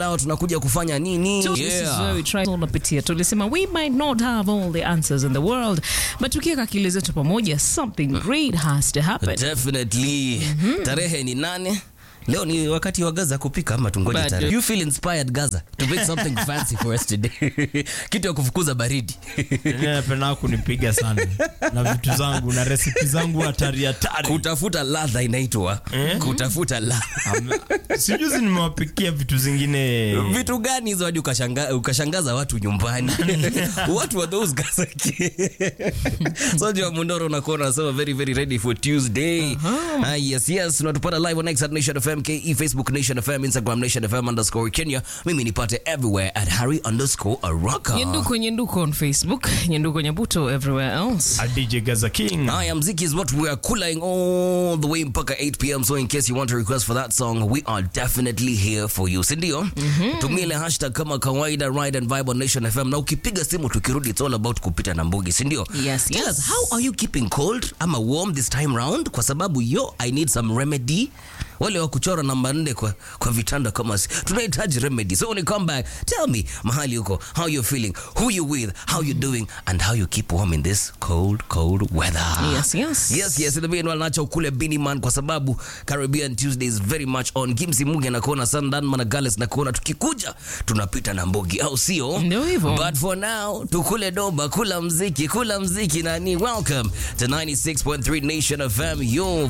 Leo tunakuja kufanya nini? So this is where we try unapitia tulisema we might not have all the answers in the world but tukiweka akili zetu pamoja something great has to happen Definitely. Tarehe ni nane. Leo ni wakati wa Gaza kupika ama tungoje But- tarehe. You feel inspired Gaza to make something fancy for us today. Kitu ya kufukuza baridi. napenda kunipiga sana na vitu zangu na resipi zangu hatari hatari. Kutafuta ladha inaitwa. Kutafuta ladha. Am- Sijuzi nimewapikia vitu zingine Vitu gani hizo hadi ukashanga, ukashangaza watu nyumbani? What were those Gaza? so Joa Mundoro unakuwa unasema very very ready for Tuesday. Ah, yes yes, tunatupata live on X at Nation FM KE, Facebook Nation FM, Instagram Nation FM underscore Kenya. Mimi nipate everywhere at Harry underscore Araka. nyenduko nyenduko on facebook nyenduko nyabuto everywhere else A DJ Gaza King. Haya, mziki is what we are cooling all the way mpaka 8 pm. So in case you want to request for that song, we are definitely here for you, si ndio? Tumia ile hashtag kama kawaida, ride and vibe on Nation FM, na ukipiga simu tukirudi, it's all about kupita na mbugi, si ndio? Yes, Tell yes. us, how are you keeping cold ama warm this time round? Kwa sababu yo, I need some remedy. Wale wa kuchora namba nne kwa, kwa vitanda kama si tunahitaji remedy. So when you come back, tell me mahali uko, how you feeling, who you with, how you doing, and how you keep warm in this cold, cold weather. Yes, yes. Yes, yes, in the meanwhile nacho kule Biniman kwa sababu Caribbean Tuesday is very much on. Kimsi Mugi anakuona, Sandan Managales nakuona, tukikuja tunapita na mbogi, au sio? Ndio hivyo. But for now tukule doba, kula mziki, kula mziki nani. Welcome to 96.3 Nation FM, your